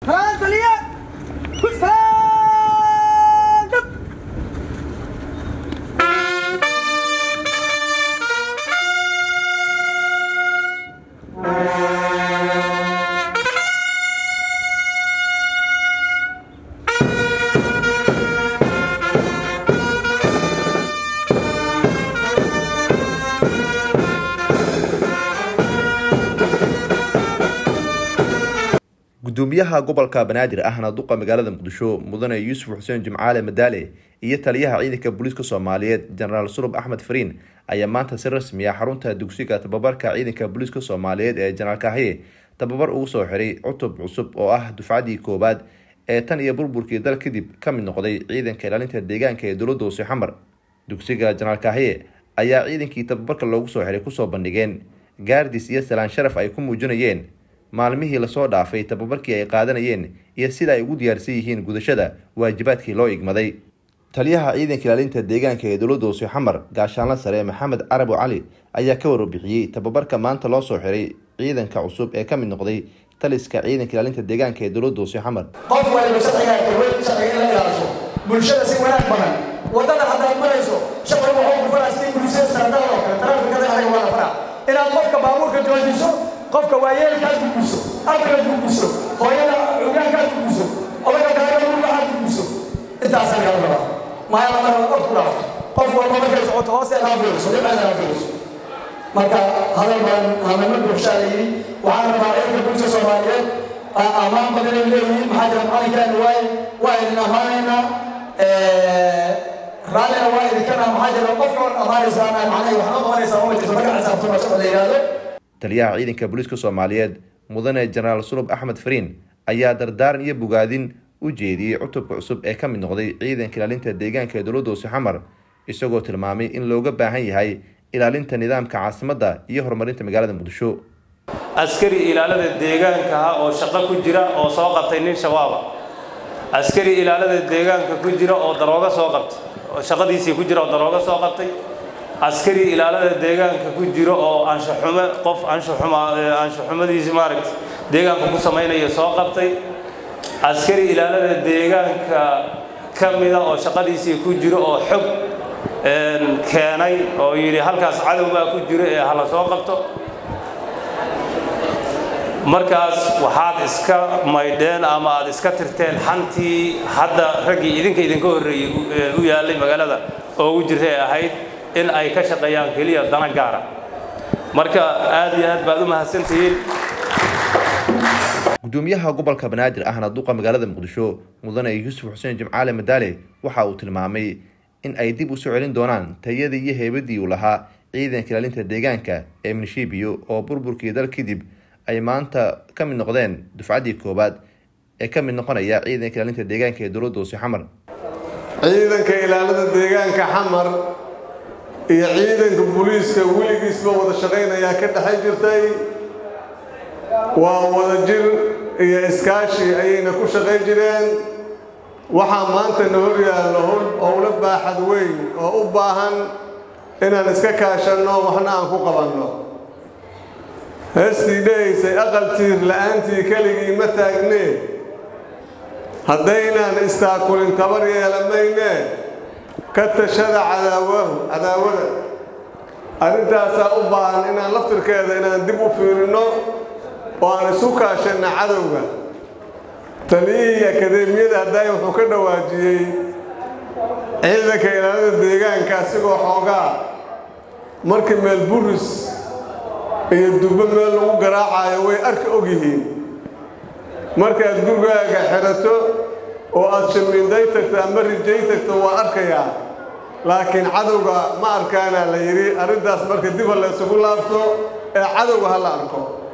gudoomiyaha gobolka banaadir ahna duqa magaalada muqdisho mudane yuusuf xuseen jimcaale madaale iyo taliyaha ciidanka booliiska soomaaliyeed jenaraal sulub axmed fariin ayaa maanta si rasmi ah xarunta dugsiga tababarka ciidanka booliiska soomaaliyeed ee jenaraal kahye tababar ugu soo xiray cutub cusub oo ah dufcadii koowaad ee tan iyo burburkii dal kadib ka mid noqday ciidanka ilaalinta deegaanka ee dowladda hoose xamar dugsiga jenaraal kahye ayaa ciidankii tababarka loogu soo xiray kusoo bandhigeen gaardis iyo salaan sharaf ay ku muujinayeen maalmihii lasoo dhaafay tababarkii ay qaadanayeen iyo sida ay ugu diyaarsan yihiin gudashada waajibaadkii loo igmaday taliyaha ciidanka ilaalinta deegaanka ee dowladda hoose xamar gaashaanla sare maxamed carabu cali ayaa ka warbixiyey tababarka maanta loo soo xiray ciidanka cusub ee ka mid noqday taliska ciidanka ilaalinta deegaanka ee dowladda hoose xamar qof waliba sharcigaa dowlad sharciga in la ilaaliso bulshada si wanaag badan wadada haddaad marayso shaqriga waxuu ku faraa sidii bulshada sanadada oo kale taraafikada anaga waa la faraa inaad qofka baabuurka joojiso qofka waayeelkaad guguso ardaygaad guguso hooyada cugaankaad guguso odaga gaagada waxaad guguso intaasaa laga rabaa maaya la mara ord ku dhaafto qof walba markay socoto hoose kaa fiiriso dhinaceeda kaa fiiriso marka hadal badan hadalma bulshaa la yidhi waxaan rabaa ciidanka bulsha soomaaliyeed ammaan badan ay leeyihiin maxaa jira macalinkaani waaye waa idin ammaanaynaa raallina waa idinkana maxaa jira qofka on ammaanaysaan macnaha waxma qabanaysaa uma jirto marka xisaabtuma sharci la yidhaahdo taliyaha ciidanka booliiska soomaaliyeed mudane jenaraal sulub axmed fariin ayaa dardaaran iyo bogaadin u jeediyey cutubka cusub ee ka mid noqday ciidanka ilaalinta deegaanka ee dowladda hoose xamar isagoo tilmaamay in looga baahan yahay ilaalinta nidaamka caasimadda iyo horumarinta magaalada muqdisho askari ilaalada deegaanka ah oo shaqo ku jira oo soo qabtay nin shabaaba askari ilaalada deegaanka ku jira oo darooga soo qabtay oo shaqadiisii ku jira oo darooga soo qabtay askari ilaalada deegaanka ku jiro oo anshaxumo qof anshaxuma anshaxumadiisi maaragta deegaanka ku samaynaya soo qabtay askari ilaalada deegaanka ka mida oo shaqadiisii ku jiro oo xog keenay oo yidhi halkaas cadow baa ku jiro ee hala soo qabto markaas waxaad iska maydheen ama aad iska tirteen xantii hadda raggii idinka idinka horreeyey u yaallay magaalada oo ugu jirta ee ahayd in ay ka shaqeeyaan keliya dana gaara marka aad iyo aad baad u mahadsantihiin gudoomiyaha gobolka banaadir ahna duqa magaalada muqdisho mudane yuusuf xuseen jimcaale madaale waxa uu tilmaamay in ay dib u soo celin doonaan tayadii iyo heybadii uu lahaa ciidanka ilaalinta deegaanka ee minshibiyo oo burburkii dal kadib ay maanta ka mid noqdeen dufcaddii koowaad ee ka mid noqonaya ciidanka ilaalinta deegaanka ee dowladda hoose xamar ciidanka ilaalada deegaanka xamar iyo ciidanka booliiska weligiisba wada shaqaynayaa ka dhexay jirtay waa wada jir iyo iskaashi ayayna ku shaqayn jireen waxaa maanta na hor yaallo howlo baaxad weyn oo u baahan inaan iska kaashanno waxna aan ku qabanno heestii dhahaysay aqal tiir la'aantii keligii ma taagnee haddaynaan istaakulin tabar yeelamaynee ka tashada cadaawahu cadaawada arrintaasaa u baahan inaan laftirkeeda inaan dib u fiirinno oo aan isu kaashanna cadowga taliyihii akadeemiyada haddaay wuxuu ka dhawaajiyey ciidanka ilaalada deegaanka asigoo xoogaa markii meel buris iyo dubbo meel lagu garaacayo way arka og yihiin markaad gurigaaga xidhato oo aad shamiinday tagto ama rijay tagto waa arkayaa laakiin cadowga ma arkaanaa la yidhi arrintaas marka dib ha la ysugu laabto ee cadowga ha la arko